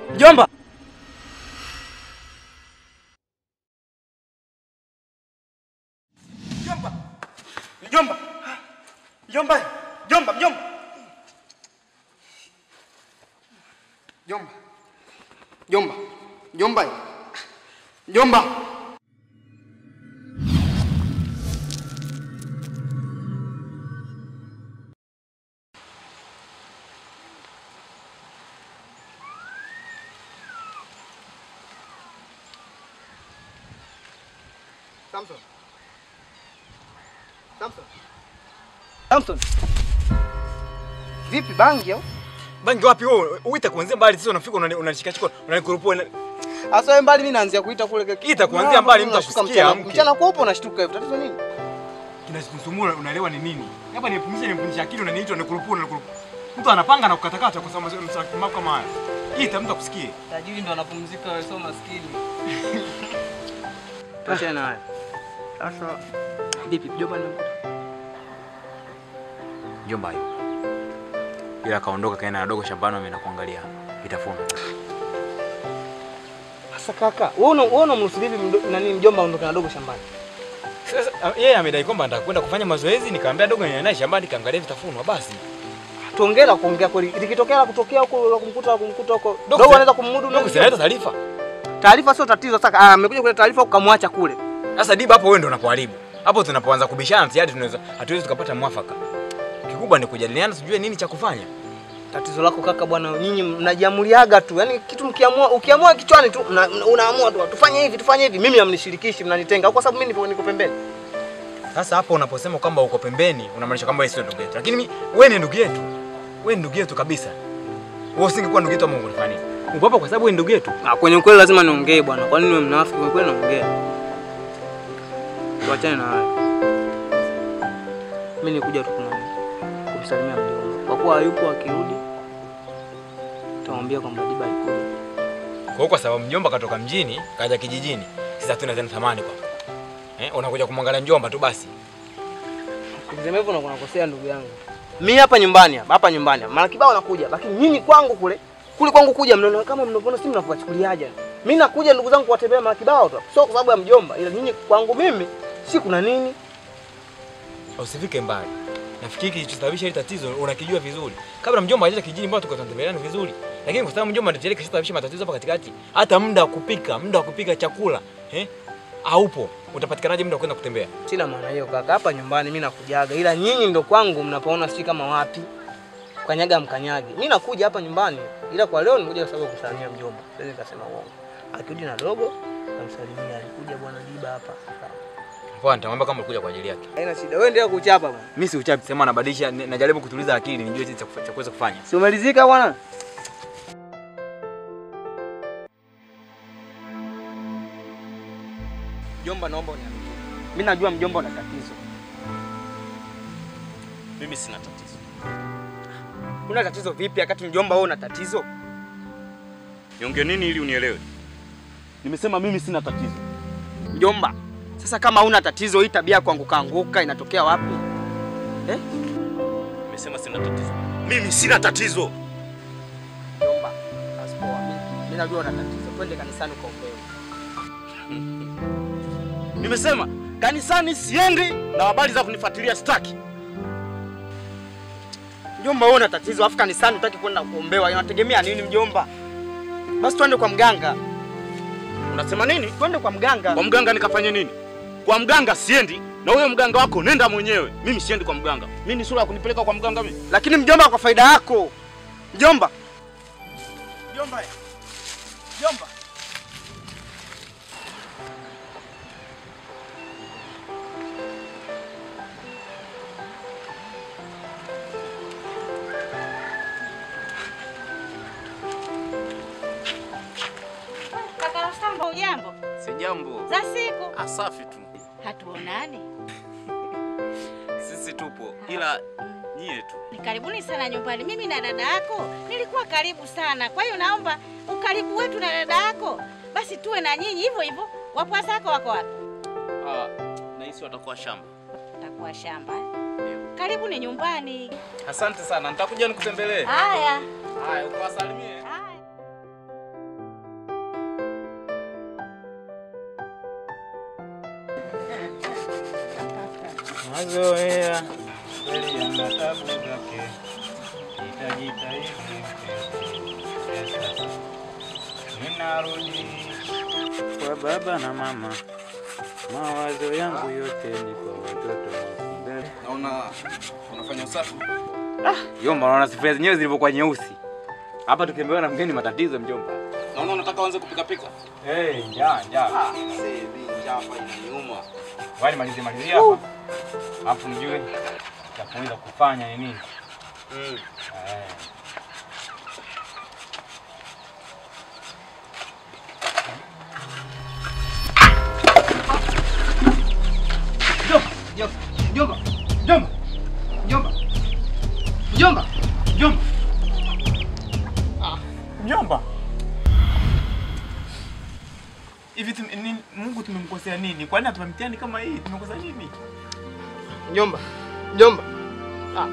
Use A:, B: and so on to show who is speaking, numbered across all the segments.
A: Mjomba. Mjomba. Mjomba. Mjomba. Mjomba, mjomba. Mjomba. Mjomba. Mjomba. Mjomba. Samson. Samson. Samson. Vipi bangi au?
B: Bangi wapi wewe? Uita kuanzia mbali sasa unafika unani- unanishikashika unanikurupua. una-
A: Asa wewe mbali mimi naanzia kuita kule keke.
B: Ita kuanzia mbali mtu
A: Unashtuka
B: akusikia,
A: mchana-
B: amke.
A: Mchana kweupe unashtuka hivi. Tatizo nini?
B: Kinachosumua unaelewa ni nini? Hapa nipumzishe nipumzishe akili unaniita unikurupua unikurupua. Mtu anapanga na kukatakata kwa sababu mambo kama haya. Ita mtu akusikie.
A: Tajiri ndo anapumzika wewe sio maskini. Tuachane na haya. Sasa vipi mjomba nimekuta?
B: Mjomba yupo. Ila kaondoka kaenda na dogo shambani ameenda kuangalia vitafuna.
A: Sasa kaka, wewe una wewe unamruhusu vipi mdo- nani mjomba aondoke na dogo shambani?
B: Sasa ah, yeye amedai kwamba anataka kwenda kufanya mazoezi, nikamwambia dogo niende naye shambani kaangalia vitafunwa basi.
A: Tuongee la kuongea kweli. Likitokea la kutokea huko la kumkuta la kumkuta huko.
B: Dogo
A: Dogo
B: si-
A: anaweza kummudu
B: Dogo si analeta taarifa.
A: Taarifa sio tatizo sasa. Ah, amekuja kuleta taarifa ukamwacha kule.
B: Sasa Diba hapo wewe ndio unapoharibu. Hapo tunapoanza kubishana tayari tunaweza hatuwezi tukapata mwafaka. Kikubwa ni kujadiliana tujue nini cha kufanya.
A: Tatizo lako kaka bwana, nyinyi mnajiamuliaga tu. Yaani kitu mkiamua, ukiamua kichwani tu mna, mna- unaamua tu tufanye hivi, tufanye hivi. Mimi hamnishirikishi, mnanitenga kwa sababu mimi nipo niko pembeni.
B: Sasa hapo unaposema kwamba uko pembeni unamaanisha kwamba wewe sio ndugu yetu. Lakini mi- wewe ni ndugu yetu. Wewe ni ndugu yetu kabisa. Wewe usingekuwa ndugu yetu ama ungefanya nini? Uko hapa kwa sababu wewe ni ndugu yetu.
A: Ah, kwenye ukweli lazima niongee bwana. Kwa nini wewe mnafiki? Kwenye ukweli naongea. Tuachane na hayo. Mimi nikuja tu kuna kumsalimia mjomba. Kwa kuwa hayupo akirudi tamwambia kwamba Diba alikuja.
B: Kwa hiyo kwa sababu mjomba katoka mjini kaja kijijini, sasa hatuna tena thamani kwako. Eh, unakuja kumwangalia mjomba tu basi.
A: Kusema hivyo unakuwa unakosea ndugu yangu. Mimi hapa nyumbani hapa, hapa nyumbani. Mara kibao nakuja, lakini nyinyi kwangu kule, kule kwangu kuja mnaona kama mnavyoona si mnakuwachukuliaje. Mimi nakuja ndugu zangu kuwatembea mara kibao tu. Sio kwa sababu ya mjomba, ila nyinyi kwangu mimi si kuna nini?
B: Usifike mbali. Nafikiri kilichosababisha hili tatizo unakijua vizuri. Kabla mjomba hajaja kijijini mbona tulikuwa tunatembeleana vizuri. Lakini kwa sababu mjomba ndiye kishasababisha matatizo hapa katikati, hata muda wa kupika, muda wa kupika chakula, eh? Haupo. Utapatikanaje muda wa kwenda kutembea?
A: Sina maana hiyo kaka, hapa nyumbani mimi nakujaga, ila nyinyi ndo kwangu mnapoona si kama wapi. Kanyaga mkanyagi. Mimi nakuja hapa nyumbani, ila kwa leo nimekuja kwa sababu ya kusalimia mjomba. Siwezi nikasema uongo. Akirudi na dogo, namsalimia. Alikuja bwana Diba hapa.
B: Poa, nitamwambia kama ulikuja kwa ajili yake.
A: Haina shida. Wewe endelea kuchapa bwana.
B: Mimi si uchapi, sema nabadilisha, n- najaribu kutuliza akili nijue jinsi cha kufa- cha kuweza kufanya.
A: Si umelizika bwana? Mjomba, naomba uniambie. Mimi najua mjomba una tatizo.
C: Mimi sina tatizo.
A: Una tatizo vipi wakati mjomba wewe una tatizo?
C: Niongee nini ili unielewe? Nimesema mimi sina tatizo.
A: Mjomba, sasa kama una tatizo hii tabia ya kuanguka anguka inatokea wapi? Eh?
C: Nimesema sina tatizo. Mimi sina tatizo.
A: Mjomba, basi poa. Mimi- Mimi najua una tatizo. Twende kanisani ukaombewe.
C: Nimesema kanisani siendi na habari za kunifuatilia staki.
A: Mjomba, wewe una tatizo afu kanisani hutaki kwenda kuombewa. Inategemea nini mjomba? Basi twende kwa mganga.
C: Unasema nini?
A: Twende kwa mganga.
C: Kwa mganga nikafanye nini? Kwa mganga siendi na huyo mganga wako nenda mwenyewe. Mimi siendi kwa mganga. Mimi ni sura ya kunipeleka kwa mganga mimi.
A: Lakini mjomba, kwa faida yako mjomba. Mjomba, mjomba.
D: Kaka Rustamba, ujambo?
C: Si jambo.
D: Za siku
C: Asafi tu.
D: hatuonani.
C: Sisi tupo ila nyie tu.
D: Ni karibuni sana nyumbani. Mimi na dada yako nilikuwa karibu sana, kwa hiyo naomba ukaribu wetu na dada yako basi tuwe na nyinyi hivyo hivyo. Wapwa zako wako wapi?
C: Ah, nahisi watakuwa shamba.
D: Utakuwa shamba. eh? Karibuni nyumbani.
C: Asante sana. Nitakuja nikutembelee.
D: Haya.
C: Haya, ukawasalimie.
D: Haya.
B: Mazoea kweli yana tabu zake, nitajitahidi pesa. Ninarudi kwa baba na mama, mawazo yangu yote ni kwa watoto wangu. Mbele.
A: Naona unafanya usafi.
B: Jomba, unaona sufuria zenyewe zilivyokuwa nyeusi. Hapa tukiambiwa na mgeni matatizo mjomba.
A: Naona unataka uanze kupika pika.
B: Hey, njaa, njaa.
A: Ah, sebi njaa hapa inaniuma.
B: Wali malizie malizie hapa. Alafu mjue cha kuweza kufanya ni nini.
A: Mm.
B: Eh.
A: Mjomba, mjomba, mjomba, mjomba, mjomba, mjomba.
B: Mjomba. Hivi tum, ni, Mungu tumemkosea nini? Kwa nini atupa mtihani kama hii? Tumekosa nini?
A: Mjomba, mjomba. Ah.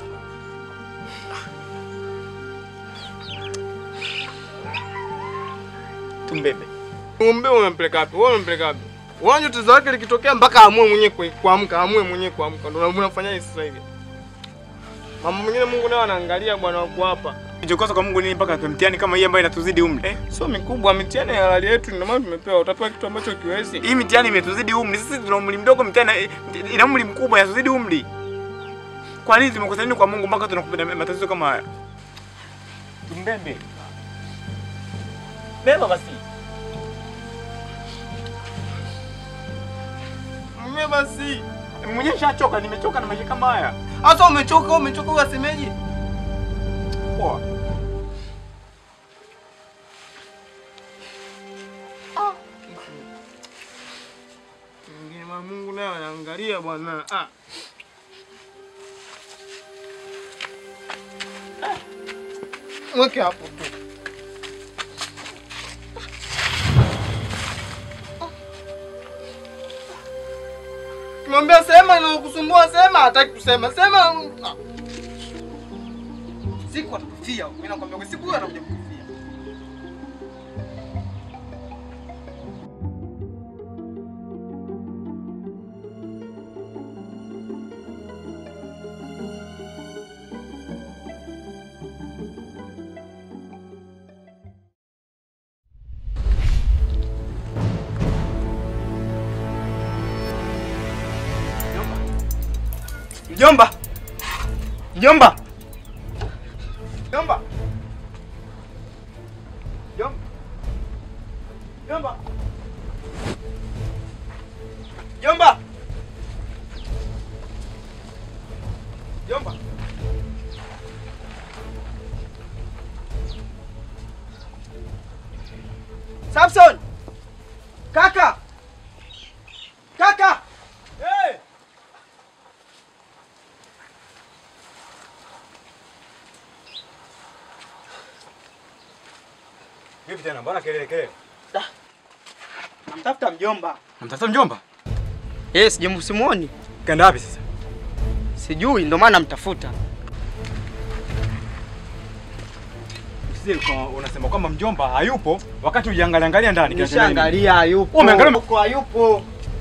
B: Tumbebe.
E: Umbe unampeleka wapi? Wewe unampeleka wapi? Unaona tatizo lake likitokea mpaka amue mwenyewe kue- kuamka, amue mwenyewe kuamka. Ndio unafanya hivi sasa hivi. Mambo mengine Mungu naye anaangalia bwana wako hapa.
B: Kilichokosa kwa Mungu nini mpaka atupe mtihani kama hii ambayo inatuzidi umri? Eh?
E: Sio mikubwa, mitihani ya halali yetu ndio maana tumepewa. Utapewa kitu ambacho kiwezi.
B: Hii mitihani imetuzidi umri. Sisi tuna umri mdogo, mitihani eh, ina umri mkubwa, inatuzidi umri. Kwa nini tumekosa nini kwa Mungu mpaka tunakupenda matatizo kama haya? Tumbebe. Beba basi.
E: Mimi basi.
B: Mwenyewe nishachoka, nimechoka na maisha kama haya.
E: Hata umechoka, umechoka uasemeje?
B: Poa.
E: Mwingine ma Mungu naye anaangalia bwana. Ah. Mweke hapo tu. Kimwambia sema na kusumbua sema, hataki kusema. Sema. Ah. Siku atakufia. Mimi nakwambia kwa siku hiyo atakuja kukufia.
B: Mjomba. Mjomba.
E: Jomba. Jomba. Jomba. Jomba. Jomba. Samson. Kaka. Kaka. Hey.
B: Vipi tena? Mbona kelele kelele?
A: Namtafuta mjomba.
B: Namtafuta mjomba?
A: Eh, sijemu simuoni.
B: Kaenda wapi sasa?
A: Sijui ndio maana namtafuta.
B: Usije ukawa unasema kwamba mjomba hayupo wakati ujiangalia angalia ndani. kinachoendelea nini?
A: Nishaangalia hayupo.
B: Umeangalia-
A: Huko hayupo.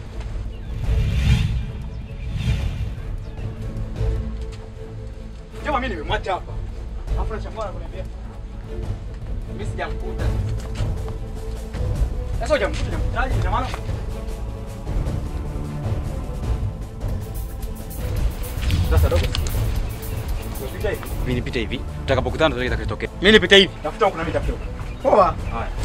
B: Mjomba mimi nimemwacha hapa. Alafu nachangana kuniambia.
A: Mimi sijamkuta.
B: Sasa hujamkuta hujamkutaje ina maana? Sasa dogo. Usipite hivi. Mimi nipite hivi. Tutakapokutana tutakitokea.
A: Mimi nipite hivi.
B: Tafuta huko na mimi tafuta huko.
A: Poa.
B: Haya.